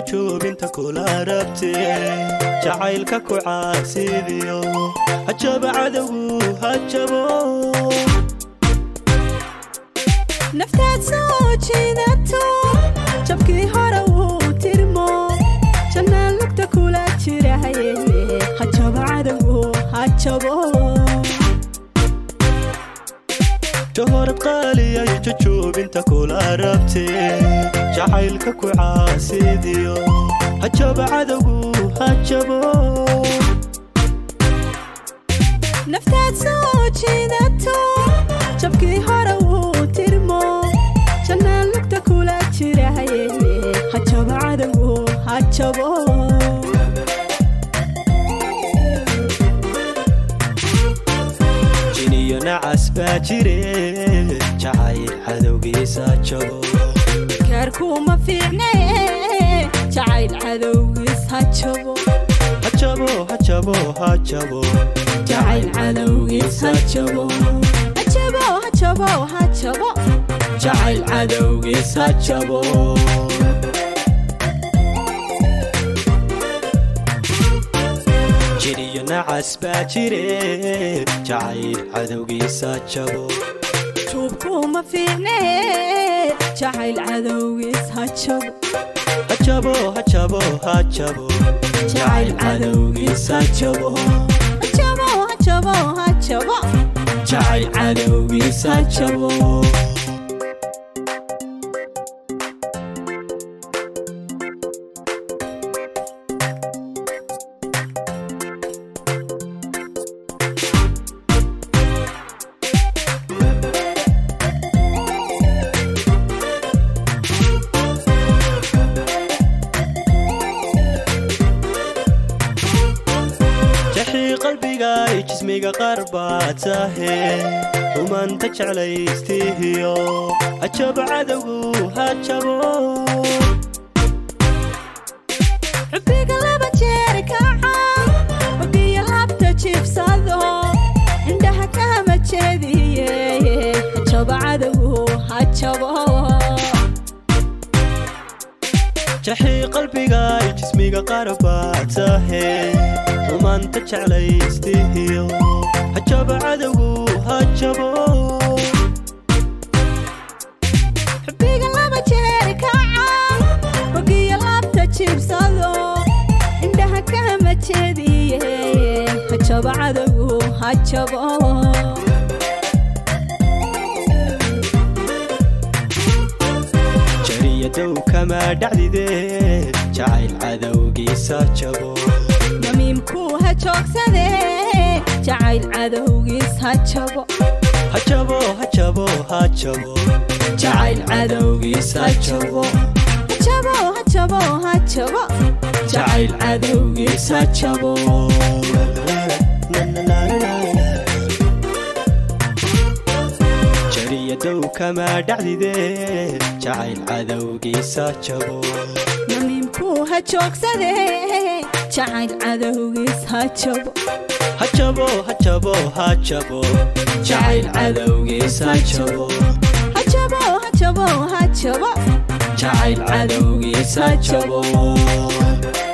jujuubinta kula rabte jacaylka ku caasidiyo hajaba cadowgu hajabo naftaad soo jiidato jabkii hore wuu tirmo jannaan lugta kula jirahaye hajabo cadowgu hajabo jahorad qaaliyay jujuubinta kula rabte jacaylka ku caasidiyo hajaba cadowgu hajabo naftaad soo jiidato jabkii hore wuu tirmo jannaan lugta kula jirahaye hajabo cadowgu hajabo jiniyo nacas baa jire jacayl cadowgiisa jabo kaarkuuma fiicne jacayl cadowgiis hajabo hajabo hajabo hajabo jacayl cadowgiis hajabo hajabo hajabo hajabo jacayl cadowgiis hajabo jiniyo nacas baa jire jacayl cadowgiisa jabo tuubkuuma fiicne jacayl cadowgiis hajabo hajabo hajabo hajabo jacayl cadowgiis hajabo hajabo hajabo hajabo jacayl cadowgiis hajabo jaxii qalbigay jismiga qaar baa tahe rumanta jeclaystihiyo hajabo cadowgu hajabo xubbiga laba jeer kaca xubbiya labta jiibsado indhaha kama jeediye hajabo cadowgu hajabo jaxii qalbigay jismiga qaar baa tahe rumanta jeclaystihiyo hajabo cadowgu hajabo xubbiga laba jeer kaca xubbiya labta jiibsado indhaha kama jeediye hajabo cadowgu hajabo jariyadow kama dhacdide jacayl cadowgiisa jabo namiimkuu ha joogsade jacayl cadowgiis hajabo hajabo hajabo hajabo jacayl cadowgiis hajabo hajabo hajabo hajabo jacayl cadowgiis hajabo jariyadow kama dhacdide jacayl cadowgiisa jabo namiimkuu ha joogsade jacayl cadowgiis hajabo hajabo hajabo hajabo jacayl cadowgiis hajabo hajabo hajabo hajabo jacayl cadowgiis hajabo